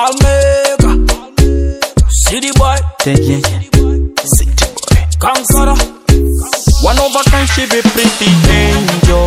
Palmega, City Boy, Yeah, yeah, yeah. City boy. Kankara. One of a kind, she be pretty angel.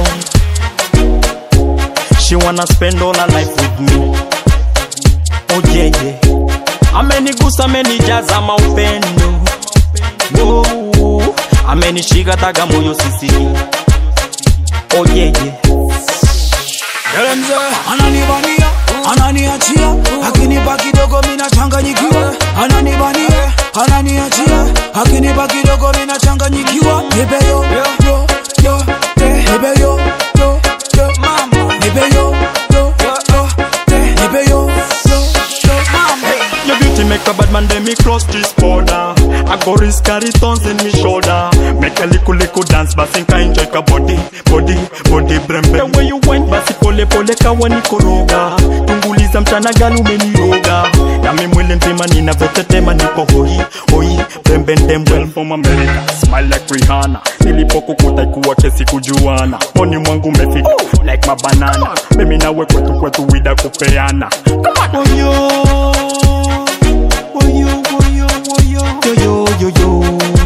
She wanna spend all her life with me. Oh yeah, yeah. Amenigusa, amenijaza maupendo. Oh, amenishika taga moyo sisiki. Oh yeah, yeah. Elemze, ananibania, ananiachia, akinipa kidogo mina changanyikiwa. Ananibania, ananiachia, akinipa kidogo mina changanyikiwa. Nipe yo, yo, yo, te, nipe yo, yo, yo, mama. Nipe yo, yo, yo, te, nipe yo, yo, yo, mama. Your beauty make a bad man, then me cross this border. I go risk carry thorns in me shoulder. Make a little little dance, basi nka enjoy ka body, body, body brembe. The way you went, basi pole pole kawa nikoroga. Tunguliza mchana galu umeniroga. Na mimi mwili mzima ninavyotetema niko hoi, hoi, brembe ndembe. Well from America, smile like Rihanna. Nilipokukuta ikuwa kesi kujuana. Poni mwangu umefika, like mabanana. Mimi nawe kwetu kwetu wida kupeana. Come on. Oh, yo. Woyo, woyo, woyo. Yo, yo, yo, yo.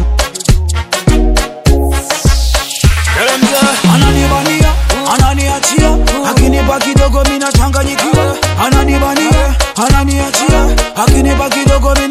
Elemze, ananibania, ananiachia, akinipa kidogo mina changanyikiwa. Ananibania, ananiachia, akinipa kidogo mina